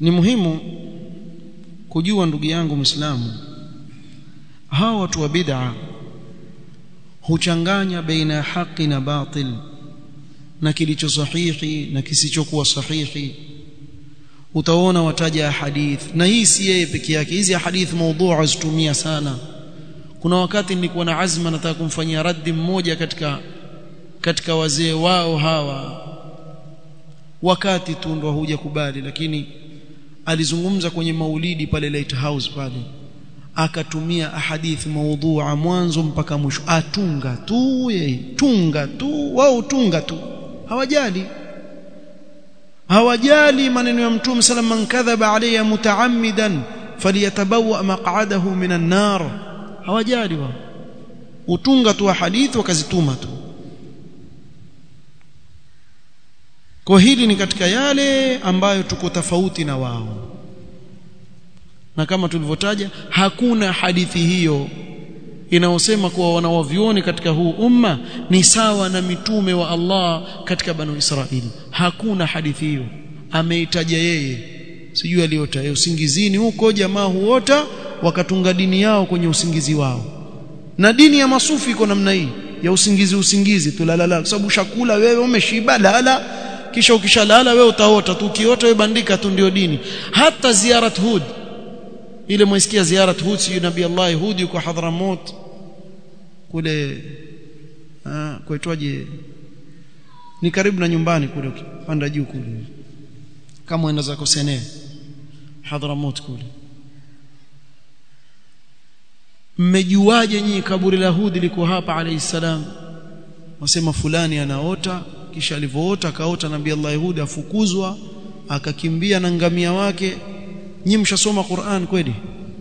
ni muhimu kujua ndugu yangu Muislamu hawa watu wa bid'a huchanganya baina ya haki na batil na kilicho sahihi na kisichokuwa sahihi utaona wataja hadith na hii si yeye peke yake hizi hadith maudhu azitumia sana kuna wakati nilikuwa na azma nataka kumfanyia raddi mmoja katika katika wazee wao hawa wakati tu ndo huja kubali lakini alizungumza kwenye maulidi pale Lighthouse pale akatumia ahadithi maudhu'a mwanzo mpaka mwisho atunga tu yeye tunga tu wao tunga tu hawajali hawajali maneno ya mtume sallam man kadhaba alayya mutaammidan falyatabawa maq'adahu minan nar hawajali wao utunga tu hadithi wakazituma tu kwa hili ni katika yale ambayo tuko tofauti na wao na kama tulivyotaja hakuna hadithi hiyo inayosema kuwa wanawavyoni katika huu umma ni sawa na mitume wa Allah katika banu Israili hakuna hadithi hiyo ameitaja yeye sijui aliota yeye usingizini huko jamaa huota wakatunga dini yao kwenye usingizi wao na dini ya masufi iko namna hii ya usingizi usingizi tulalala kwa sababu shakula wewe umeshiba lala kisha ukishalala wewe utaota tu ukiota wewe bandika tu ndio dini hata ziarat hud ile mwisikia ziarat hud si nabii Allah hud yuko Hadramut kule ah kuitwaje ni karibu na nyumbani kule panda juu kule kama uenda zako Sene Hadramut kule mmejuaje nyinyi kaburi la Hud liko hapa alayhi salam wasema fulani anaota kisha alivyoota akaota nabii Allah Hud afukuzwa akakimbia na ngamia wake nyinyi mshasoma Qur'an kweli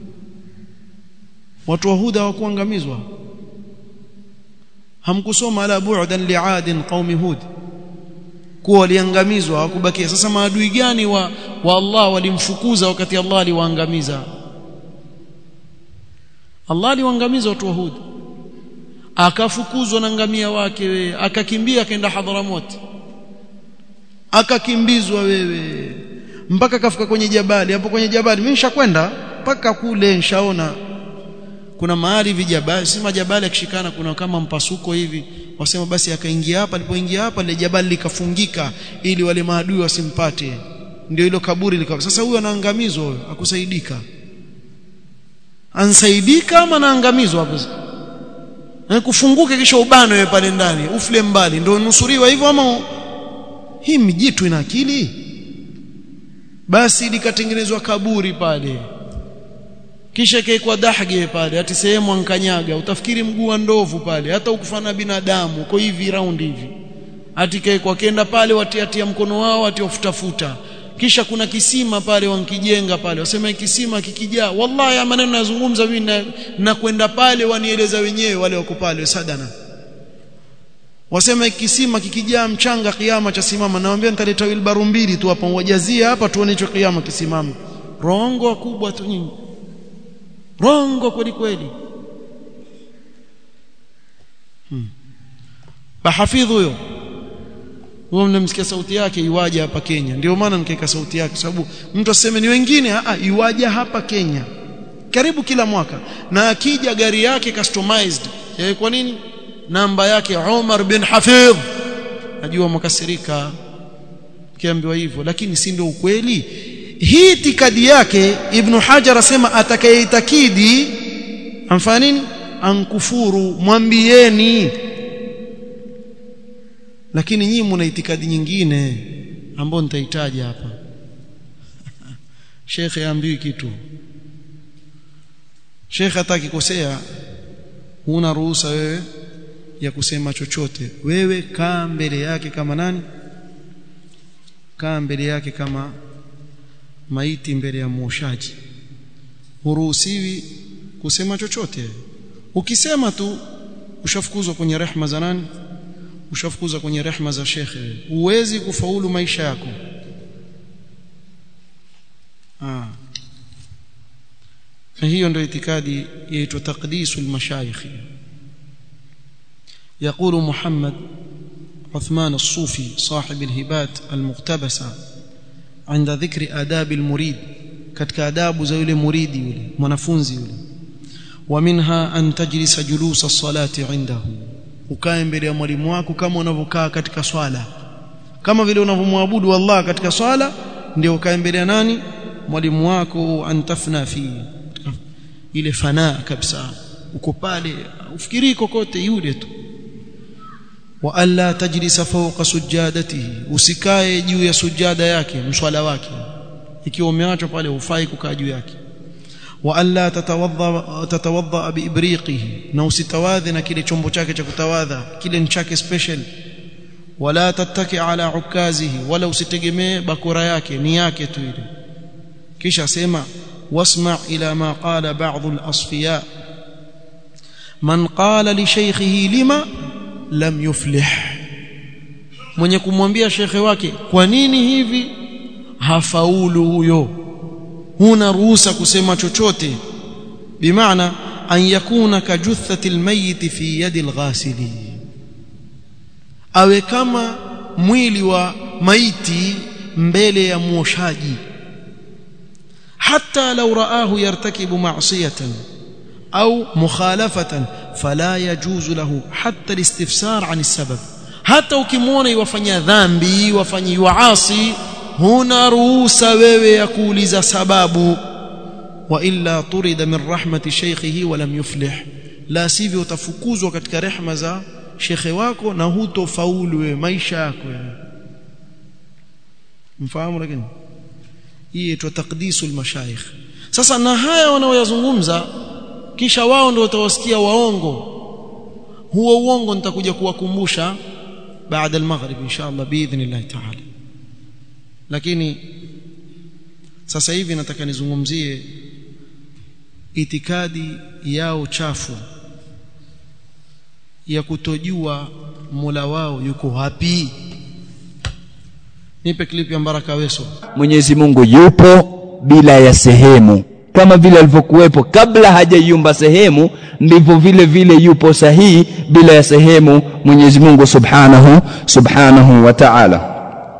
watu wa Hud hawakuangamizwa hamkusoma ala bu'dan li'adin qaumi Hud kuwa waliangamizwa hawakubakia sasa maadui gani wa, wa Allah walimfukuza wakati Allah aliwaangamiza Allah aliwaangamiza watu wa Hud akafukuzwa na ngamia wake wewe akakimbia akaenda Hadramut akakimbizwa wewe mpaka kafika kwenye jabali hapo kwenye jabali mimi nishakwenda mpaka kule nishaona kuna mahali vijabali si majabali akishikana kuna kama mpasuko hivi wasema basi akaingia hapa alipoingia hapa ile jabali likafungika ili wale maadui wasimpate ndio hilo kaburi likawa sasa huyo anaangamizwa huyo akusaidika ansaidika ama anaangamizwa hapo na kufunguke kisha ubano wewe pale ndani ufle mbali ndio nusuriwa hivyo ama hii mijitu ina akili basi likatengenezwa kaburi pale kisha ikaekwa dahge pale ati sehemu ankanyaga utafikiri mguu wa ndovu pale hata ukufana binadamu uko hivi round hivi ati ikaekwa kenda pale watiatia mkono wao ati wafutafuta kisha kuna kisima pale wankijenga pale wasema kisima kikijaa wallahi ya maneno nazungumza mimi na, na kwenda pale wanieleza wenyewe wale wako pale sadana wasema kisima kikijaa mchanga kiama cha simama naambia nitaleta wilbaru mbili tu hapa wajazie hapa tuone hicho kiama kisimama rongo kubwa tu nyinyi rongo kweli kweli hmm. bahafidhu huyo huyo mnamsikia sauti yake iwaje hapa Kenya ndio maana nikaweka sauti yake sababu mtu aseme ni wengine a iwaje hapa Kenya karibu kila mwaka na akija gari yake customized e, kwa nini namba yake Umar bin Hafidh najua mkasirika kiambiwa hivyo lakini si ndio ukweli hii itikadi yake ibn Hajar asema atakayeitakidi amfanya nini ankufuru mwambieni lakini nyinyi mna itikadi nyingine ambayo nitahitaja hapa Sheikh aambiwi kitu Sheikh atakikosea huna ruhusa wewe ya kusema chochote wewe kaa mbele yake kama nani kaa mbele yake kama maiti mbele ya mwoshaji huruhusiwi kusema chochote ukisema tu ushafukuzwa kwenye rehma za nani ushafukuzwa kwenye rehma za shekhe huwezi kufaulu maisha yako ah hiyo ndio itikadi yaitwa taqdisul mashayikh يقول محمد عثمان الصوفي صاحب الهبات المقتبسة عند ذكر آداب المريد katika adabu za yule muridi yule mwanafunzi yule ومنها أن تجلس جلوس الصلاة عنده ukae mbele ya mwalimu wako kama unavyokaa katika swala kama vile unavyomwabudu Allah katika swala ndio ukae mbele ya nani mwalimu wako antafna fi ile fanaa kabisa uko pale ufikiri kokote yule tu wa alla tajlisa fawqa sujadatihi usikae juu ya sujada yake mswala wake ikiwa umeachwa pale ufai kukaa juu yake wa alla tatawadha tatawadha biibriqihi na usitawadhi na kile chombo chake cha kutawadha kile ni chake special wala tattaki ala ukazihi wala usitegemee bakora yake ni yake tu ile kisha sema wasma ila ma qala ba'd al-asfiya man qala li shaykhihi lima lam yuflih mwenye kumwambia shekhe wake kwa nini hivi hafaulu huyo huna ruhusa kusema chochote bimaana an yakuna kajuthati almayit fi yadi alghasili awe kama mwili wa maiti mbele ya muoshaji hata law raahu yartakibu ma'siyatan au mukhalafatan fala yajuzu lahu hatta alistifsar an sabab hata ukimwona iwafanya dhambi wafanye waasi huna ruhusa wewe ya kuuliza sababu wa illa turida min rahmati shaykhihi wa lam yuflih la sivyo utafukuzwa katika rehma za shekhe wako na hutofaulu wewe maisha yako mfahamu lakini hii inaitwa taqdisul mashayikh sasa na haya wanaoyazungumza kisha wao ndio utawasikia waongo huo uongo nitakuja kuwakumbusha baada al-maghrib inshallah biidhnillah ta'ala lakini sasa hivi nataka nizungumzie itikadi yao chafu ya kutojua Mola wao yuko wapi nipe clip ya Baraka Weso Mwenyezi Mungu yupo bila ya sehemu kama vile alivyokuwepo kabla hajaiumba sehemu ndivyo vile vile yupo sahihi bila ya sehemu Mwenyezi Mungu Subhanahu Subhanahu wa Ta'ala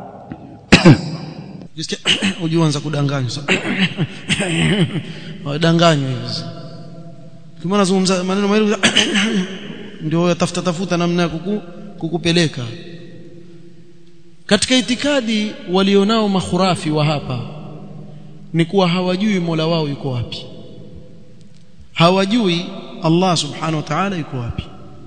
jisikia ujianza kudanganywa wadanganywa hivi kama nazungumza maneno mawili ndio yatafuta tafuta namna ya kuku, kukupeleka katika itikadi walionao makhurafi wa hapa ni kuwa hawajui Mola wao yuko wapi hawajui Allah subhanahu wa ta'ala yuko wapi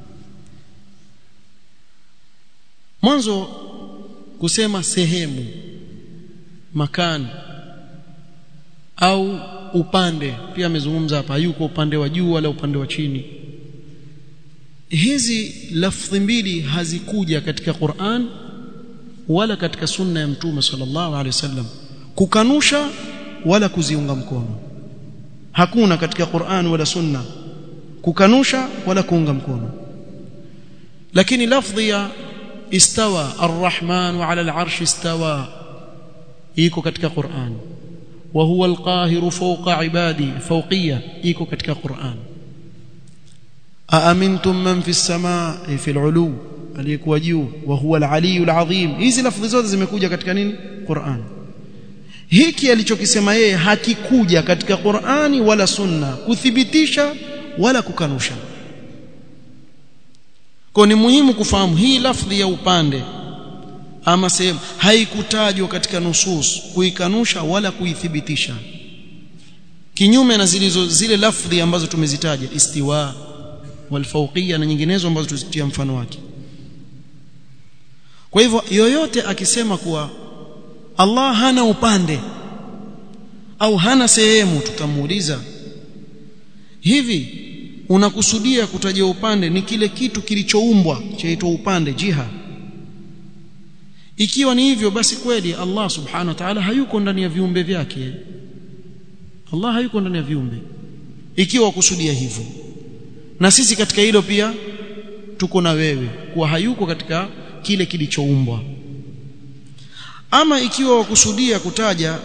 mwanzo kusema sehemu makani au upande pia amezungumza hapa yuko upande wa juu wala upande wa chini hizi lafdhi mbili hazikuja katika Qur'an wala katika sunna ya mtume sallallahu alaihi wasallam kukanusha wala kuziunga mkono hakuna katika Qur'an wala sunna kukanusha wala kuunga mkono lakini lafdhi ya istawa arrahman ala al'arsh istawa iko katika Qur'an wa huwa alqahiru fawqa ibadi fawqiyya iko katika Qur'an aamintum man fi as-samaa fi al-ulu aliyekuwa juu wa huwa al-aliyyu al-azim hizi lafdhi zote zimekuja katika nini Qur'an hiki alichokisema yeye hakikuja katika Qur'ani wala sunna kuthibitisha wala kukanusha kwa ni muhimu kufahamu hii lafdhi ya upande ama sehemu haikutajwa katika nusus kuikanusha wala kuithibitisha kinyume na zilizo zile lafdhi ambazo tumezitaja istiwa walfawqiyya na nyinginezo ambazo tuzitia mfano wake kwa hivyo yoyote akisema kuwa Allah hana upande au hana sehemu tutamuuliza hivi unakusudia kutaja upande ni kile kitu kilichoumbwa chaitwa upande jiha ikiwa ni hivyo basi kweli Allah subhanahu wa ta'ala hayuko ndani ya viumbe vyake Allah hayuko ndani ya viumbe ikiwa kusudia hivyo na sisi katika hilo pia tuko na wewe kuwa hayuko katika kile kilichoumbwa ama ikiwa wakusudia kutaja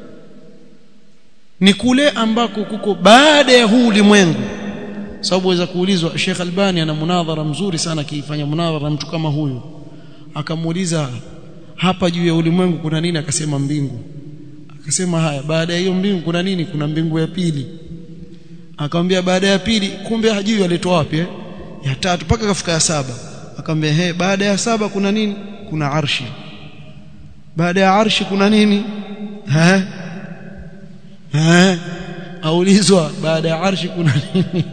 ni kule ambako kuko baada ya huu ulimwengu sababu waweza kuulizwa Sheikh Albani ana munadhara mzuri sana akiifanya munadhara mtu kama huyu akamuuliza hapa juu ya ulimwengu kuna nini akasema mbingu akasema haya baada ya hiyo mbingu kuna nini kuna mbingu ya pili akamwambia baada ya pili kumbe hajui alitoa wapi eh? ya tatu mpaka kafika ya saba akamwambia he baada ya saba kuna nini kuna arshi baada ya arshi kuna nini ha ha aulizwa baada ya arshi kuna nini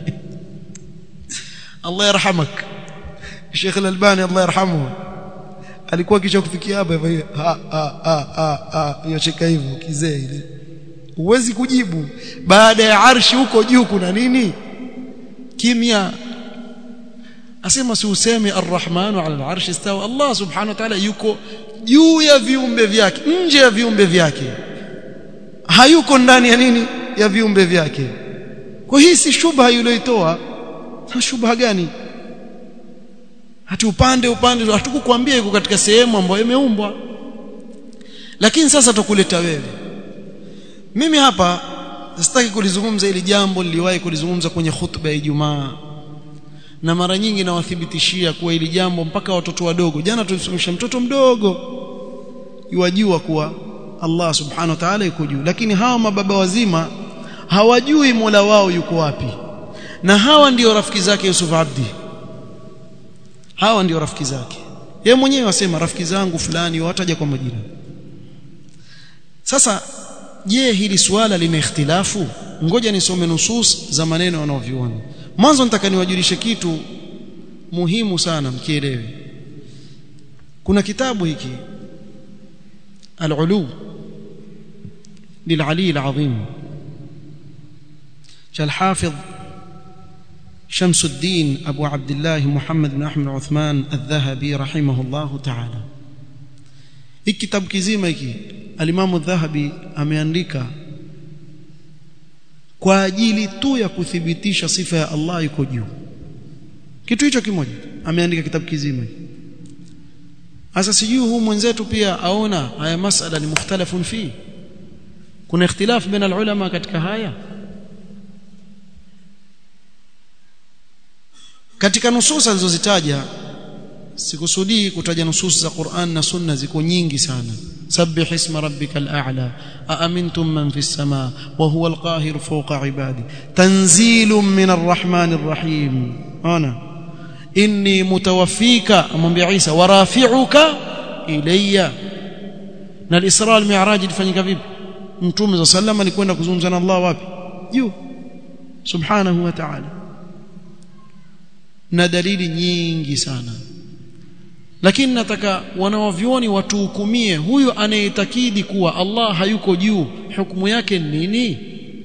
Allah yarhamak Sheikh Al-Albani Allah yarhamuhu alikuwa kisha kufikia hapa hivyo ha ha ha ha yocheka hivyo kizee ile huwezi kujibu baada ya arshi huko juu kuna nini kimya asema si useme arrahmanu ala al-arshi istawa Allah subhanahu wa ta'ala yuko juu ya viumbe vyake nje ya viumbe vyake hayuko ndani ya nini ya viumbe vyake kwa hii si shubha iliyoitoa na shubha gani hati upande upande hatukukwambia yuko katika sehemu ambayo imeumbwa lakini sasa tukuleta wewe mimi hapa sitaki kulizungumza hili jambo niliwahi kulizungumza kwenye khutba ya Ijumaa na mara nyingi nawathibitishia kuwa hili jambo mpaka watoto wadogo jana tulisomesha mtoto mdogo yuwajua kuwa Allah subhanahu wa ta'ala yuko juu lakini hawa mababa wazima hawajui Mola wao yuko wapi na hawa ndio rafiki zake Yusuf Abdi hawa ndio rafiki zake yeye mwenyewe wasema rafiki zangu fulani wataja kwa majina sasa je hili swala lina ikhtilafu ngoja nisome nusus za maneno wanaoviona mwanzo nataka niwajulishe kitu muhimu sana mkielewe kuna kitabu hiki al-ulu للعلي العظيم الحافظ شمس الدين أبو عبد الله محمد بن أحمد عثمان الذهبي رحمه الله تعالى الكتاب كزيما hiki alimamu الذهبي ameandika kwa ajili tu ya kuthibitisha sifa ya Allah yuko juu kitu hicho kimoja ameandika kitabu kizima sasa sijui huu mwenzetu pia aona haya masala ni mukhtalafun fi kuna ikhtilaf baina ulama katika haya katika nusus alizozitaja sikusudii kutaja nusus za Qur'an na Sunna ziko nyingi sana sabbih isma rabbikal a'la aamintum man fis samaa wa huwa alqahir fawqa ibadi tanzilun min arrahmanir rahim ona inni mutawaffika amwambia Isa wa rafi'uka ilayya na al-Isra al-Mi'raj ilifanyika vipi Mtume za sallam alikwenda kuzungumza na Allah wapi juu subhanahu wa ta'ala na dalili nyingi sana lakini nataka wanawavyoni watuhukumie huyu anayetakidi kuwa Allah hayuko juu hukumu yake nini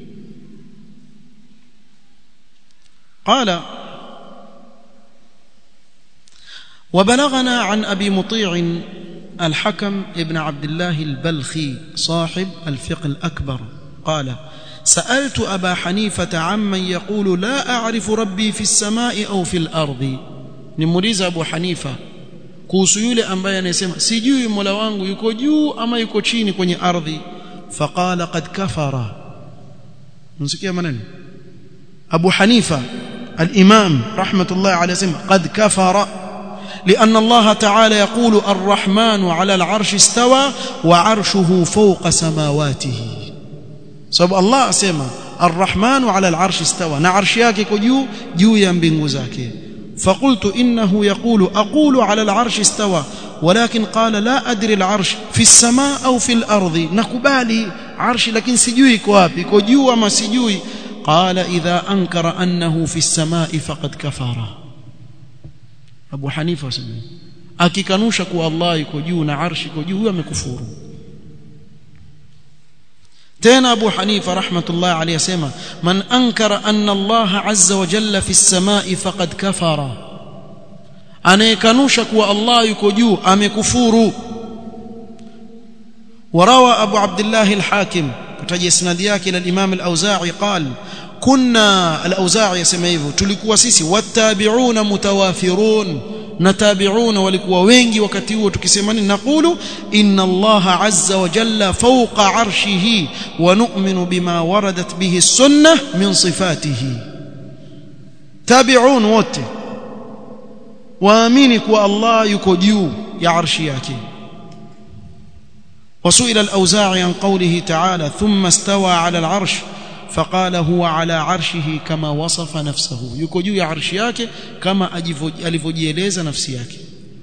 قال وبلغنا عن أبي مطيع الحكم ابن عبد الله البلخي صاحب الفقه الأكبر قال سألت أبا حنيفة عمن يقول لا أعرف ربي في السماء أو في الأرض نمريز أبو حنيفة kuhusu yule ambaye anasema sijui Mola wangu yuko juu ama yuko chini kwenye ardhi faqala qad kafara msikia maneno Abu Hanifa al-Imam rahmatullah alayhi sema qad kafara لأن الله تعالى يقول الرحمن على العرش استوى وعرشه فوق سماواته sababu Allah asema arrahmanu ala al'arsh istawa na arshi yake iko juu juu ya mbingu zake فقلت انه يقول اقول على العرش استوى ولكن قال لا ادري العرش في السماء او في الارض نكبالي عرش لكن سجوي iko wapi iko juu ama sijui قال اذا انكر انه في السماء فقد كفر ابو حنيفه wasema akikanusha kuwa Allah iko juu na arshi iko juu amekufuru tena Abu Hanifa rahmatullah alayhi asema man ankara anna Allah azza wa jalla fi as-samai faqad kafara anayekanusha kuwa Allah yuko juu amekufuru وروى أبو عبد الله الحاكم kutaja isnadi yake ila al-Imam al-Auza'i قال كنا الأوزاعي يسمى hivyo tulikuwa sisi wattabi'una mutawafirun na tabi'una walikuwa wengi wakati huo tukisema nini naqulu inna Allah azza wa jalla fawqa arshihi wa nu'minu bima waradat bihi sunnah min sifatihi tabi'un wote waamini kuwa Allah yuko juu ya arshi yake وسئل الأوزاعي عن قوله تعالى ثم استوى على العرش فقال هو على عرشه كما وصف نفسه yuko juu ya arshi yake kama alivyojieleza nafsi yake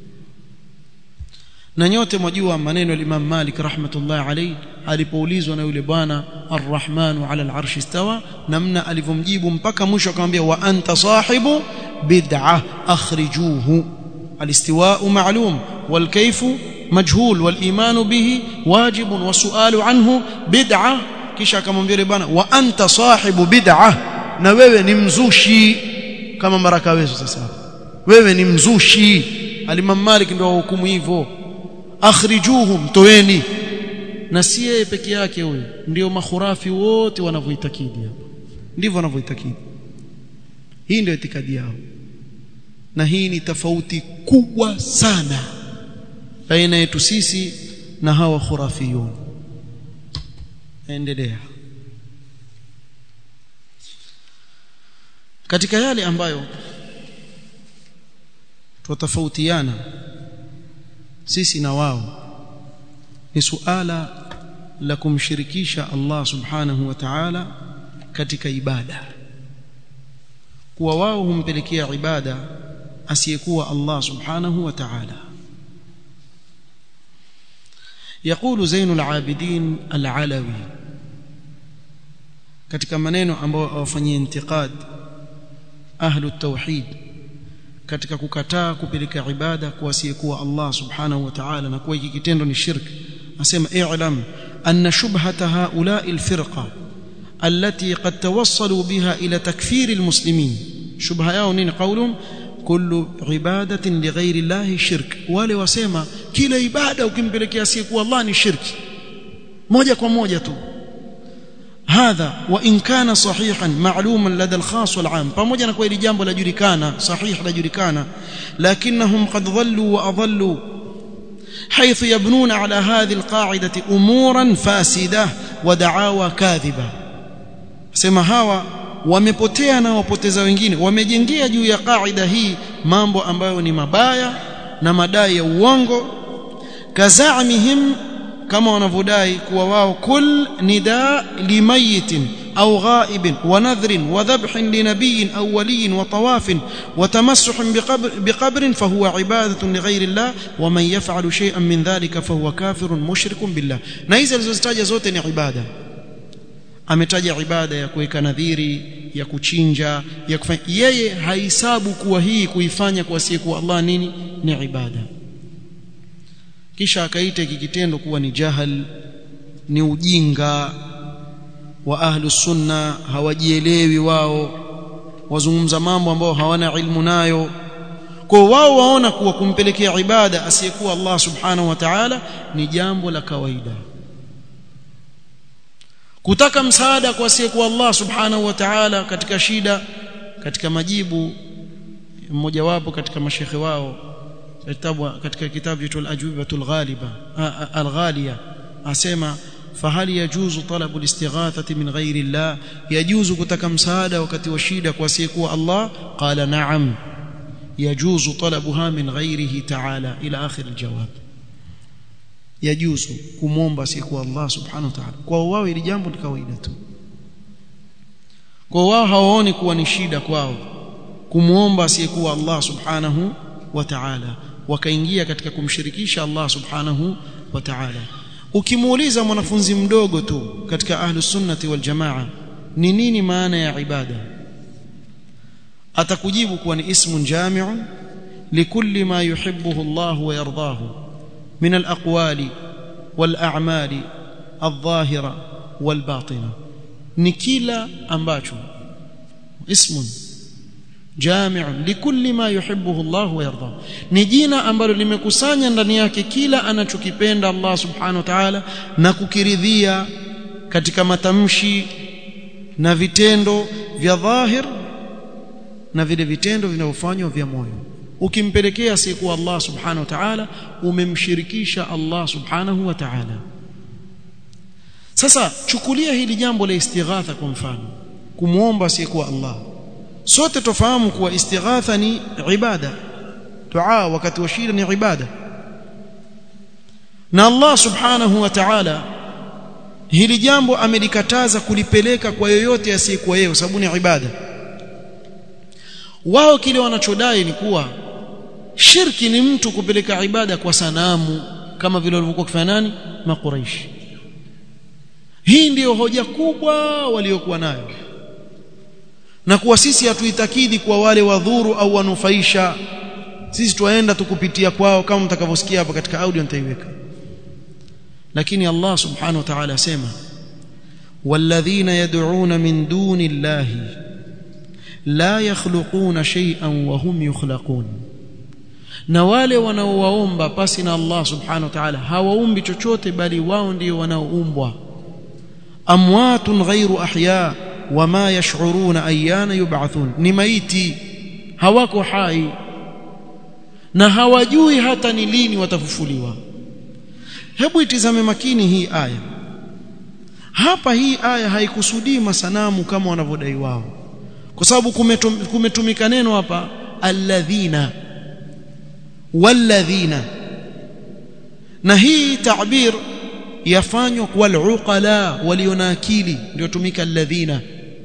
na nyote mwajua maneno ya Imam Malik rahmatullah alayhi alipoulizwa na yule bwana Ar-Rahman ala al-arsh istawa namna alivyomjibu mpaka mwisho akamwambia wa anta sahibu bid'ah akhrijuhu al-istiwa'u ma'lum wal kayfu majhul wal iman bihi wajib wa su'alu anhu bid'ah kisha akamwambia yule bwana wa anta sahibu bid'ah na wewe ni mzushi kama maraka wewe sasa wewe ni mzushi al-Imam Malik ndio hukumu hivyo akhrijuhum toeni na si yeye peke yake huyo ndio makhurafi wote wanavyoitakidi hapa ndivyo wanavyoitakidi hii ndio itikadi yao na hii ni tofauti kubwa sana baina yetu sisi na hawa khurafiyun endelea katika yale ambayo tutatofautiana sisi na wao ni suala la kumshirikisha Allah subhanahu wa ta'ala katika ibada kuwa wao humpelekea ibada asiyekuwa Allah subhanahu wa ta'ala يقول زين العابدين العلوي katika maneno ambayo awafanyia intiqad ahlu tauhid katika kukataa kupeleka ibada kwa asiyekuwa Allah subhanahu wa ta'ala na kuwa hiki kitendo ni shirk asema i'lam anna shubhata haula'i alfirqa التي قد توصلوا بها إلى تكفير المسلمين شبهة yao nini قولهم كل عبادة لغير الله شرك wale wasema kila ibada ukimpelekea asiyekuwa Allah ni shirki moja kwa moja tu هذا وإن كان صحيحا معلوما لدى الخاص والعام pamoja na kweli jambo lajulikana sahih lajulikana lakinnahum qad dhallu wa adallu حيث يبنون على هذه القاعدة أمورا فاسدة ودعاوى كاذبة sema hawa wamepotea na wapoteza wengine wamejengea juu ya kaida hii mambo ambayo ni mabaya na madai ya uongo kazamihim kama wanavyodai kuwa wao kul nida limayitin au ghaibin wa nadhrin wa dhabhin linabiyin au waliyin wa tawafin wa tamassuhin biqabrin fahuwa ibadatun lighayri Allah wa man yaf'alu shay'an min dhalika fahuwa kafirun mushrikun billah na hizi alizozitaja zote ni ibada ametaja ibada ya kuweka nadhiri ya kuchinja ya kufanya yeye haisabu kuwa hii kuifanya kwa asiyekuwa Allah nini ni ibada kisha akaita hiki kitendo kuwa ni jahal ni ujinga wa ahlu sunna hawajielewi wao wazungumza mambo ambao hawana ilmu nayo kwa wao waona kuwa kumpelekea ibada asiyekuwa Allah subhanahu wa ta'ala ni jambo la kawaida kutaka msaada kwa asiyekuwa Allah subhanahu wa ta'ala katika shida katika majibu mmoja wapo katika mashekhe wao kitabu katika kitabu cha al-ajwibatul ghaliba al-ghaliya asema fahali yajuzu talabu al-istighathati min ghairi Allah yajuzu kutaka msaada wakati wa shida kwa asiyekuwa Allah qala na'am yajuzu talabuha min ghairihi ta'ala ila akhir al-jawab yajuzu kumwomba asiyekuwa Allah subhanahu wa ta'ala kwa wao ili jambo ni kawaida tu kwa wao hawaoni kuwa ni shida kwao kumwomba asiyekuwa Allah subhanahu wa ta'ala wakaingia katika kumshirikisha Allah subhanahu wa ta'ala ukimuuliza mwanafunzi mdogo tu katika ahlus sunnati wal jamaa ni nini maana ya ibada atakujibu kuwa ni ismun jami'un likulli ma yuhibbuhu Allah wa yardahu من الأقوال والأعمال الظاهرة والباطنة نكيلا أمباتشو اسم جامع لكل ما يحبه الله ويرضاه نجينا ambalo limekusanya ndani yake kila anachokipenda Allah subhanahu wa ta'ala na kukiridhia katika matamshi na vitendo vya dhahir na vile vitendo vinavyofanywa vya moyo ukimpelekea siku Allah subhanahu wa ta'ala umemshirikisha Allah subhanahu wa ta'ala sasa chukulia hili jambo la istighatha kwa mfano kumuomba siku Allah sote tofahamu kuwa istighatha ni ibada dua wakati wa shida ni ibada na Allah subhanahu wa ta'ala hili jambo amelikataza kulipeleka kwa yoyote asiyekuwa yeye sababu ni ibada wao kile wanachodai ni kuwa shirki ni mtu kupeleka ibada kwa sanamu kama vile walivyokuwa kufanya nani makuraishi hii ndiyo hoja kubwa waliokuwa nayo na kuwa sisi hatuitakidi kwa wale wadhuru au wanufaisha sisi tuwaenda tukupitia kwao kama mtakavyosikia hapa katika audio nitaiweka lakini Allah subhanahu wa ta'ala asema walladhina yad'una min duni llahi la yakhluquna shay'an wa hum yukhlaqun na wale wanaowaomba pasi na Allah subhanahu wa ta'ala hawaumbi chochote bali wao ndio wanaoumbwa amwatun ghairu ahya wama yash'uruna ayyana yub'athun ni maiti hawako hai na hawajui hata ni lini watafufuliwa hebu itizame makini hii aya hapa hii aya haikusudii masanamu kama wanavyodai wao kwa sababu kumetum, kumetumika neno hapa alladhina walladhina na hii ta'bir yafanywa kwa aluqala walio na akili ndio tumika alladhina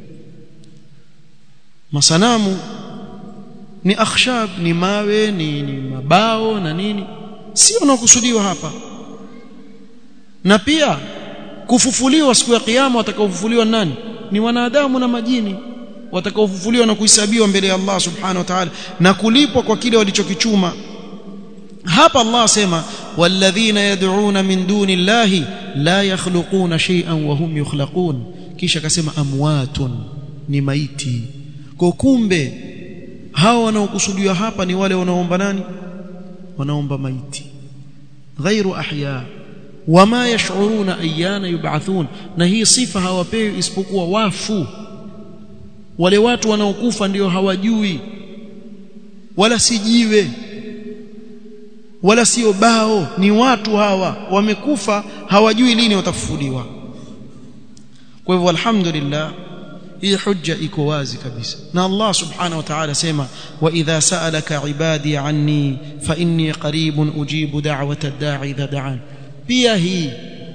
masanamu ni akhshab ni mawe ni, ni mabao na nini sio unakusudiwa hapa na pia kufufuliwa siku ya kiyama watakaofufuliwa nani ni wanadamu na majini watakaofufuliwa na kuhesabiwa mbele ya Allah subhanahu wa ta'ala na kulipwa kwa kile walichokichuma hapa Allah asema walladhina yad'una min duni llahi la yakhluquna shay'an wa hum yukhlaqun kisha akasema amwatun ni maiti kwa kumbe hao wanaokusudiwa hapa ni wale wanaoomba nani wanaomba maiti ghairu ahya wama yash'uruna ayyana yub'athun na hii sifa hawapewi isipokuwa wafu wale watu wanaokufa ndio hawajui wala sijiwe wala sio bao ni watu hawa wamekufa hawajui lini watafufuliwa kwa hivyo alhamdulillah hii hujja iko wazi kabisa na Allah subhanahu wa ta'ala sema wa idha sa'alaka ibadi anni fa inni qaribun ujibu da'wata ad-da'i idha da'an pia hii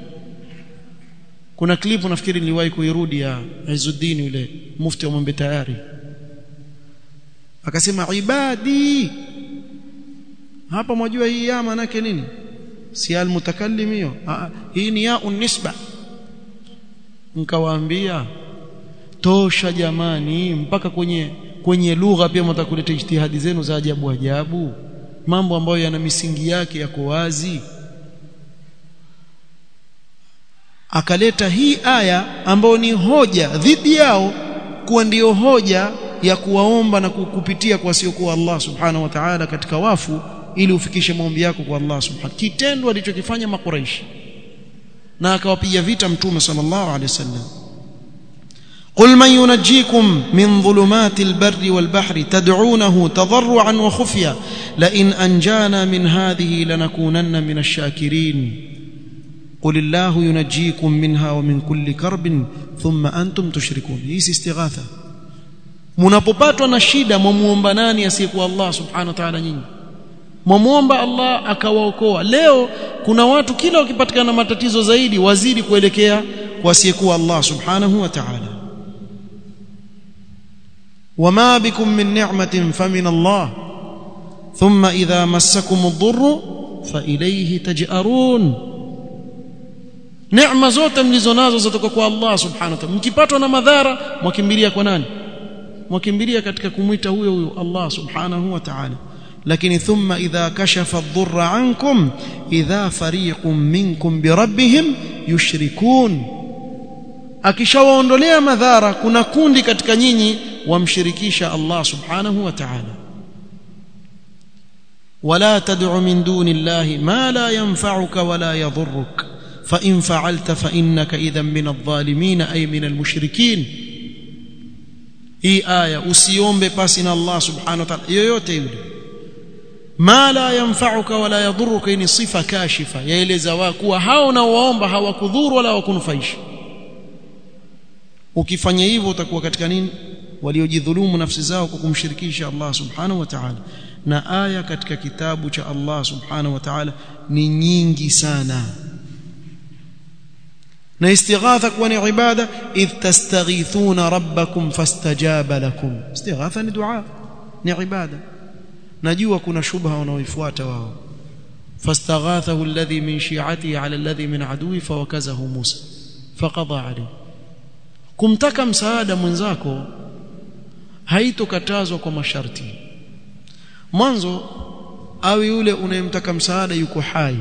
kuna klipu nafikiri niliwahi kuirudi ya Izzuddin yule mufti wa Mwembe tayari akasema ibadi hapa mwajua hii ya maana yake nini si almutakallim hiyo hii ni ya unisba nikawaambia tosha jamani mpaka kwenye kwenye lugha pia mtakuleta ijtihadi zenu za ajabu ajabu mambo ambayo yana misingi yake yako wazi akaleta hii aya ambayo ni hoja dhidi yao kuwa ndiyo hoja ya kuwaomba na kukupitia kwa siokuwa Allah subhanahu wa ta'ala katika wafu ili ufikishe maombi yako kwa Allah subhanahu kitendo alichokifanya makuraishi na akawapiga vita mtume sallallahu alaihi wasallam قل من ينجيكم من ظلمات البر والبحر تدعونه تضرعا وخفيا لئن أنجانا من هذه لنكونن من الشاكرين قل الله ينجيكم منها ومن كل كرب ثم أنتم تشركون هي استغاثة mnapopatwa na shida mwamuomba nani asiyekuwa Allah subhanahu wa ta'ala nyinyi mwamuomba Allah akawaokoa leo kuna watu kila wakipatikana matatizo zaidi wazidi kuelekea kwa asiyekuwa Allah subhanahu wa ta'ala وما بكم من نعمة فمن الله ثم إذا مسكم الضر فإليه تجأرون neema zote mlizonazo zatoka kwa Allah subhanahu wa ta'ala mkipatwa na madhara mwakimbilia kwa nani mwakimbilia katika kumwita huyo huyo Allah subhanahu wa ta'ala lakini thumma idha kashafa ad-dhurra ankum idha fariqun minkum bi rabbihim yushrikun akishawaondolea madhara kuna kundi katika nyinyi wamshirikisha Allah subhanahu wa ta'ala ولا تدع من دون الله ما لا ينفعك ولا يضرك فإن فعلت فإنك إذا من الظالمين أي من المشركين hii aya usiombe pasi na Allah subhanahu wa ta'ala yoyote yule ma la yanfa'uka wala yadhurruka ni sifa kashifa yaeleza wa kuwa hao unaowaomba hawakudhuru wala hawakunufaisha ukifanya hivyo utakuwa katika nini waliojidhulumu nafsi zao kwa kumshirikisha Allah subhanahu wa ta'ala na aya katika kitabu cha Allah subhanahu wa ta'ala ni nyingi sana na istighatha kuwa ni ibada idh tastaghithuna rabbakum fastajaba lakum istighatha ni dua ni ibada najua kuna shubha wanaoifuata wao fastaghathahu alladhi min shi'atihi ala alladhi min aduwi fawakazahu Musa faqada alayhi kumtaka msaada mwenzako haitokatazwa kwa masharti mwanzo awe yule unayemtaka msaada yuko hai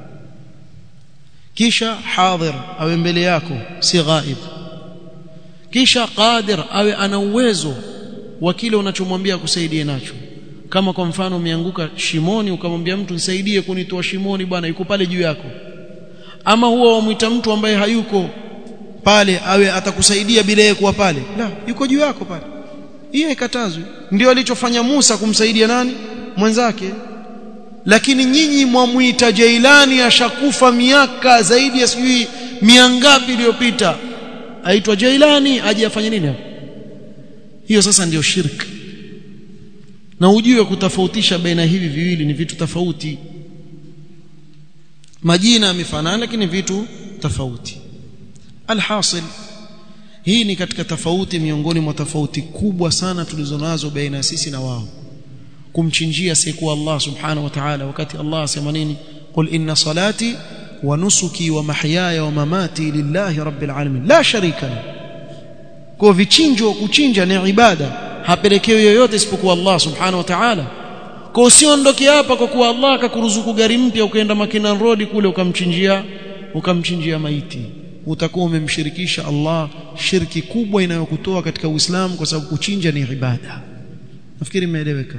kisha hadhir awe mbele yako si ghaib kisha qadir awe ana uwezo wa kile unachomwambia kusaidie nacho kama kwa mfano umeanguka shimoni ukamwambia mtu nisaidie kunitoa shimoni bwana yuko pale juu yako ama huwa wamwita mtu ambaye hayuko pale awe atakusaidia bila yeye kuwa pale la yuko juu yako pale hiyo ikatazwi ndio alichofanya Musa kumsaidia nani mwenzake lakini nyinyi mwamuita Jailani ashakufa miaka zaidi ya sijui miangapi iliyopita aitwa Jailani aje afanye nini hapo hiyo sasa ndiyo shirki na ujue kutofautisha baina hivi viwili ni vitu tofauti majina yamefanana lakini vitu tofauti alhasil hii ni katika tofauti miongoni mwa tofauti kubwa sana tulizonazo baina ya sisi na wao kumchinjia siku Allah subhanahu wa ta'ala wakati Allah asema nini qul inna salati wa nusuki wa mahyaya wa mamati lillahi rabbil alamin la sharika la kwa vichinjo kuchinja ni ibada hapelekewi yoyote isipokuwa Allah subhanahu wa ta'ala kwa usiondoke hapa kwa kuwa Allah akakuruzuku gari mpya ukaenda Makinan Road kule ukamchinjia ukamchinjia maiti utakuwa umemshirikisha Allah shirki kubwa inayokutoa katika Uislamu kwa sababu kuchinja ni ibada nafikiri imeeleweka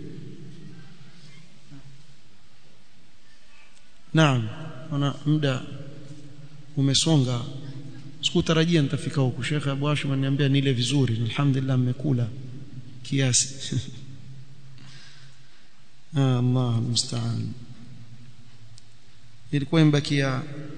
Naam ona muda umesonga sikutarajia nitafika huku Sheikh Abu Hashim ananiambia nile vizuri alhamdulillah mmekula kiasi ah Allah musta'an ilikuwa imbakia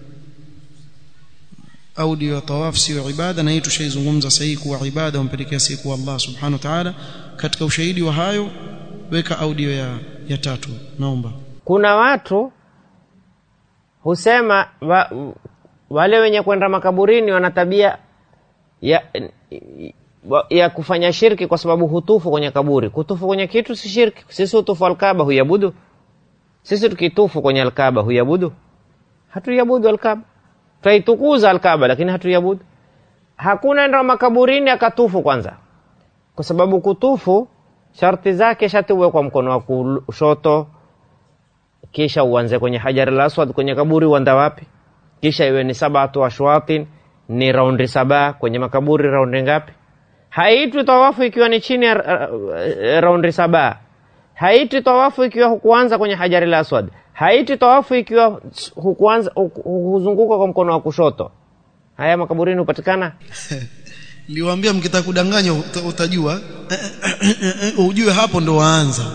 audio ya tawaf sio ibada na hii tushaizungumza sahihi kuwa ibada umpelekea siku Allah subhanahu wa ta'ala katika ushahidi wa hayo weka audio ya, ya tatu naomba kuna watu husema wa, wale wenye kwenda makaburini wana tabia ya, ya kufanya shirki kwa sababu hutufu kwenye kaburi kutufu kwenye kitu si shirki sisi hutufu alkaba huyabudu sisi tukitufu kwenye alkaba huyabudu hatuyabudu alkaba twaitukuza alkaba lakini hatuyabudu hakuna enda makaburini akatufu kwanza kwa sababu kutufu sharti zake shati uwe kwa mkono wa kushoto kisha uanze kwenye hajar al-aswad kwenye kaburi uanda wapi kisha iwe ni sabatu ashwatin ni raundi saba kwenye makaburi raundi ngapi haitwi tawafu ikiwa ni chini ya uh, raundi saba haitwi tawafu ikiwa hukuanza kwenye hajar al-aswad haitwi tawafu ikiwa hukuanza huzunguka kwa mkono wa kushoto haya makaburini hupatikana Niliwaambia mkitaka kudanganya utajua ujue hapo ndo waanza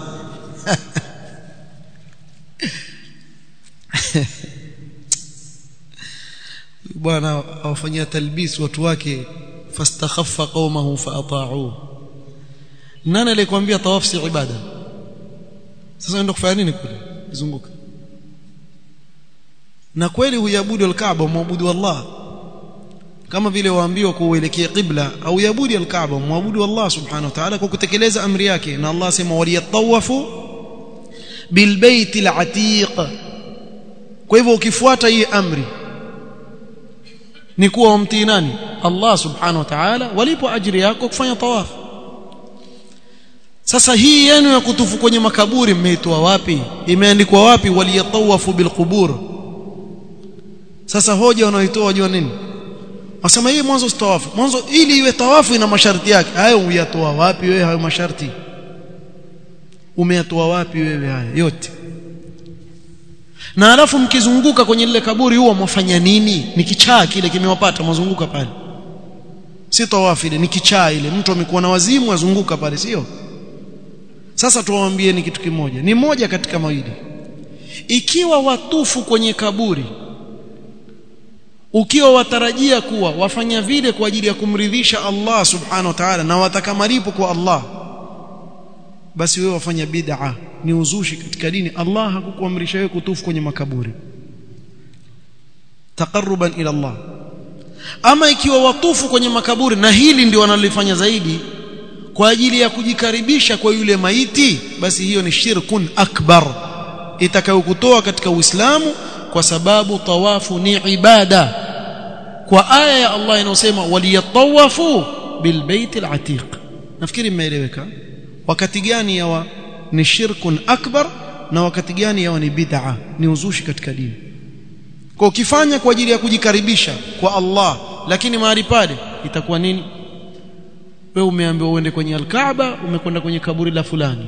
bwana awafanyia talbis watu wake fastakhaffa qaumahu faata'u nani alikwambia tawaf si ibada sasa unaenda kufanya nini kule zunguka na kweli huyabudu al-Kaaba muabudu Allah kama vile waambiwa kuelekea qibla au yabudi al-Kaaba muabudu Allah subhanahu wa ta'ala kwa kutekeleza amri yake na Allah sema waliyatawafu bilbayt al-atiq kwa hivyo ukifuata hii amri ni kuwa umtii nani Allah subhanahu wa ta'ala walipo ajiri yako kufanya tawaf sasa hii yenu ya kutufu kwenye makaburi mmeitoa wapi imeandikwa wapi waliyatawafu bilqubur sasa hoja wanaoitoa wajua nini wasema hii mwanzo tawafu mwanzo ili iwe tawafu ina masharti yake hayo uyatoa wapi wewe hayo masharti umeyatoa wapi wewe haya yote na alafu mkizunguka kwenye lile kaburi huwa mwafanya nini ni kichaa kile kimewapata mwazunguka pale si tawafu ile ni kichaa ile mtu amekuwa na wazimu azunguka pale sio sasa tuwaambie ni kitu kimoja ni moja katika mawili ikiwa watufu kwenye kaburi ukiwa watarajia kuwa wafanya vile kwa ajili ya kumridhisha Allah subhanahu wa ta'ala na wataka malipo kwa Allah basi wewe wafanya bid'a ni uzushi katika dini Allah hakukuamrisha wewe kutufu kwenye makaburi taqarruban ila Allah ama ikiwa watufu kwenye makaburi na hili ndio wanalifanya zaidi kwa ajili ya kujikaribisha kwa yule maiti basi hiyo ni shirkun akbar itakayokutoa katika Uislamu kwa sababu tawafu ni ibada kwa aya ya Allah inayosema waliyatawafu bilbait alatiq nafikiri mmeeleweka wakati gani yawa ni shirkun akbar na wakati gani yawa ni bid'a ni uzushi katika dini kwa ukifanya kwa ajili ya kujikaribisha kwa Allah lakini mahali pale itakuwa nini wewe umeambiwa uende kwenye al-Kaaba umekwenda kwenye kaburi la fulani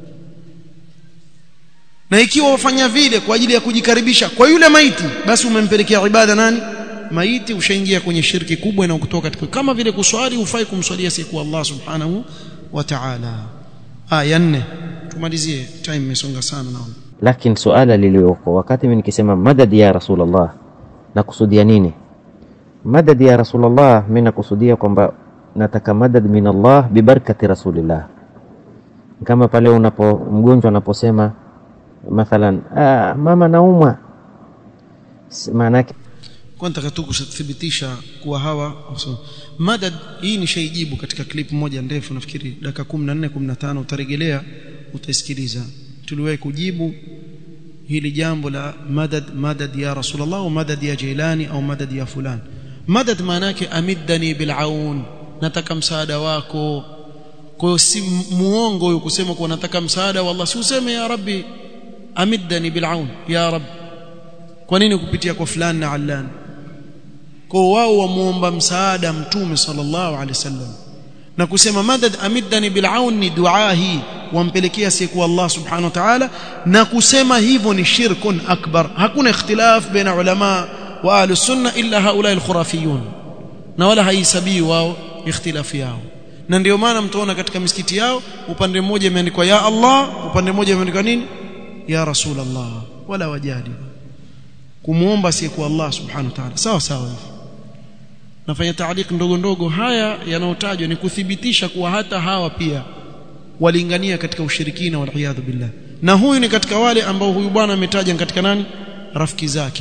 na ikiwa wafanya vile kwa ajili ya kujikaribisha kwa yule maiti basi umempelekea ibada nani maiti ushaingia kwenye shirki kubwa na kutoka katika kama vile kuswali ufai kumswalia siku Allah subhanahu wa ta'ala aya 4 tumalizie time imesonga sana naona lakini suala lilioko wakati mimi nikisema madad ya rasulullah nakusudia nini madad ya rasulullah mimi nakusudia kwamba nataka madad min Allah bibarakati rasulillah kama pale unapo mgonjwa anaposema mathalan ah, mama naumwa maana yake kwa nataka tu kuthibitisha kuwa hawa so, madad hii ni shaijibu katika clip moja ndefu nafikiri dakika 14 15 utarejelea utaisikiliza tuliwahi kujibu hili jambo la madad madad ya rasulullah au madad ya jailani au madad ya fulani madad maana yake amiddani bilaun nataka msaada wako kwa hiyo si muongo huyo kusema kuwa nataka msaada wa Allah si useme ya rabbi amiddani bilaun ya rab kwa nini kupitia kwa fulani na allan kwa wao wamuomba msaada mtume sallallahu alaihi wasallam na kusema madad amiddani bilaun ni dua hii wampelekea siku Allah subhanahu wa ta'ala na kusema hivyo ni shirkun akbar hakuna ikhtilaf baina ulama wa ahli sunna illa haula alkhurafiyun na wala haisabii wao ikhtilafu yao na ndio maana mtaona katika misikiti yao upande mmoja imeandikwa ya Allah upande mmoja imeandikwa nini ya rasul Allah wala wajadi kumuomba siku Allah subhanahu wa ta'ala sawa sawa hivi nafanya taaliq ndogo ndogo haya yanayotajwa ni kuthibitisha kuwa hata hawa pia walingania katika ushirikina wal iyadhu billah na huyu ni katika wale ambao huyu bwana ametaja katika nani rafiki zake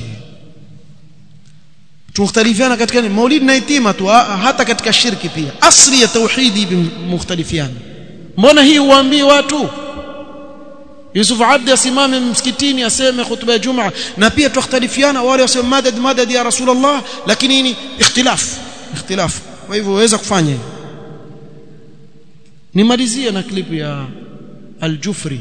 tukhtalifiana katika nini maulid na itima tu hata katika shirki pia asli ya tauhidi mukhtalifiana mbona hii uambie watu Yusuf Abdi asimame msikitini aseme khutba ya Jumaa na pia tukhtalifiana wale wasema madad madad ya Rasulullah lakini ni ikhtilaf ikhtilaf kwa hivyo waweza kufanya hivyo nimalizie na klipu ya Al-Jufri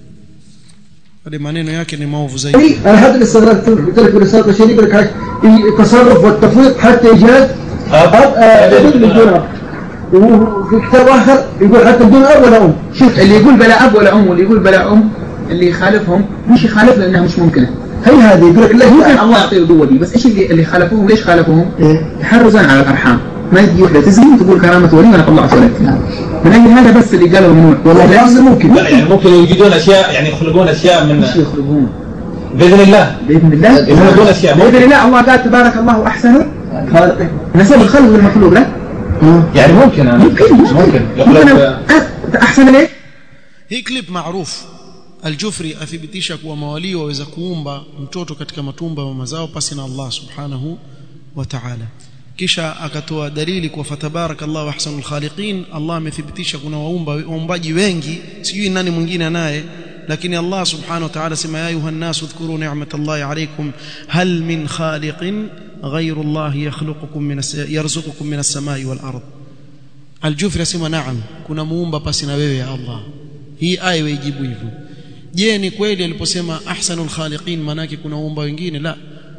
hadi maneno yake ni maovu zaidi انا هذا اللي استغربت قلت لك بالرساله البشريه يقول لك التصرف والتفويض حتى ايجاد ابن بدون اب وفي كتاب اخر يقول حتى بدون اب ولا ام شوف اللي يقول بلا اب ولا ام واللي يقول بلا ام اللي يخالفهم مش يخالف لانها مش ممكنه هي هذه يقول لك ممكن لا الله يعطيه القوه دي بس ايش اللي اللي خالفوهم ليش خالفوهم؟ إيه. تحرزا على الارحام ما يجي وحده تزني تقول كرامه ولي وانا طلعت ولد من اجل هذا بس اللي قالوا ممنوع والله العظيم ممكن لا يعني ممكن يوجدون اشياء يعني يخلقون اشياء من مش يخرجون باذن الله باذن الله يخلقون اشياء باذن ممكن. الله الله قال تبارك الله احسن خالقين نسب الخلق والمخلوق لا يعني ممكن أنا ممكن ممكن ممكن ممكن يخلق أ- احسن ليه؟ hii clip maarufu Al-Jufri athibitisha kuwa mawalii waweza kuumba mtoto katika matumba ya mama zao pasi na Allah subhanahu wa ta'ala kisha akatoa dalili kwa fatabarakallahu ahsanul khaliqin Allah amethibitisha kuna waumba waumbaji wengi sijui nani mwingine naye lakini Allah subhanahu wa ta'ala sema ya ayuha nasu dhkuru ni'matallahi alaykum hal min khaliqin ghayru Allah yakhluqukum min yarzuqukum min as-samai wal ard Al-Jufri asema naam kuna muumba pasi na wewe ya Allah hii aya ijibu hivyo je ni kweli aliposema ahsanul khaliqin manake kuna uumba wengine la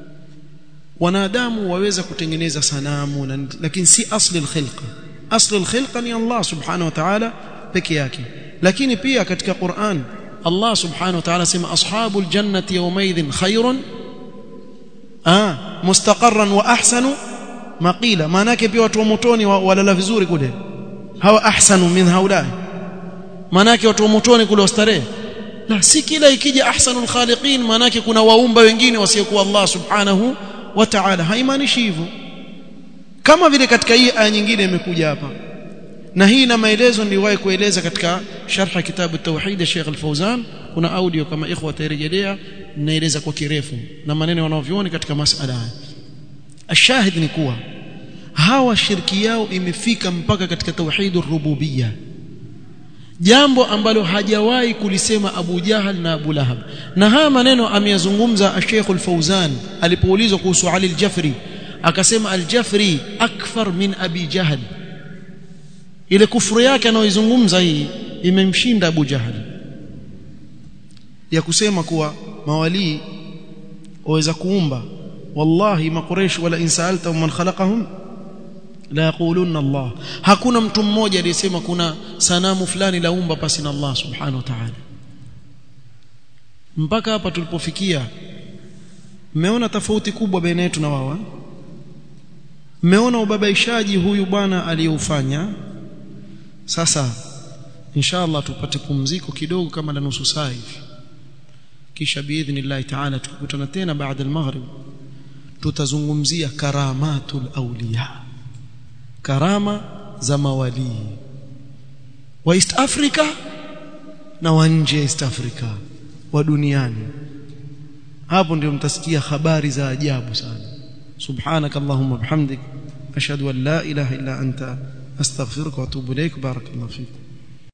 wanadamu waweza kutengeneza sanamu na, lakini si asli alkhilqa asli alkhilqa ni Allah subhanahu wa ta'ala peke yake lakini pia katika Qur'an Allah subhanahu wa ta'ala sema ashabul jannati yawmaidhin khairun ah mustaqarran wa ahsanu maqila manake pia watu wa motoni wa- walala vizuri kule hawa ahsanu min haulai manake watu wa motoni kule wastarehe la si kila ikija ahsanul khaliqin manake kuna waumba wengine wasiokuwa Allah subhanahu wa ta'ala haimaanishi hivyo kama vile katika hii aya nyingine imekuja hapa na hii na maelezo niliwahi kueleza katika sharh kitabu tauhid ya Sheikh Al-Fauzan kuna audio kama ikhwa watarejelea naeleza kwa kirefu na maneno wanaovioni katika masala haya ashahid ni kuwa hawa shirki yao imefika mpaka katika tauhidur rububiyya jambo ambalo hajawahi kulisema Abu Jahal na Abu Lahab na haya maneno ameyazungumza Sheikh Al-Fauzan alipoulizwa kuhusu Ali Al-Jafri akasema Al-Jafri akfar min Abi Jahal ile kufuru yake anayoizungumza hii imemshinda Abu Jahal ya kusema kuwa mawalii waweza kuumba wallahi maqureish wala insalta man khalaqahum la yaquluna Allah hakuna mtu mmoja aliyesema kuna sanamu fulani laumba pasi na Allah subhanahu wa ta'ala mpaka hapa tulipofikia mmeona tofauti kubwa baina yetu na wao mmeona ubabaishaji huyu bwana aliyoufanya sasa inshallah tupate pumziko kidogo kama la nusu saa hivi kisha biidhnillah ta'ala tukutana tena baada al-maghrib tutazungumzia karamatul awliya karama za mawalii wa East Africa na wa nje East Africa wa duniani hapo ndio mtasikia habari za ajabu sana subhanak allahumma bihamdik ashhadu an la ilaha illa anta astaghfiruka wa atubu ilaik barakallahu fik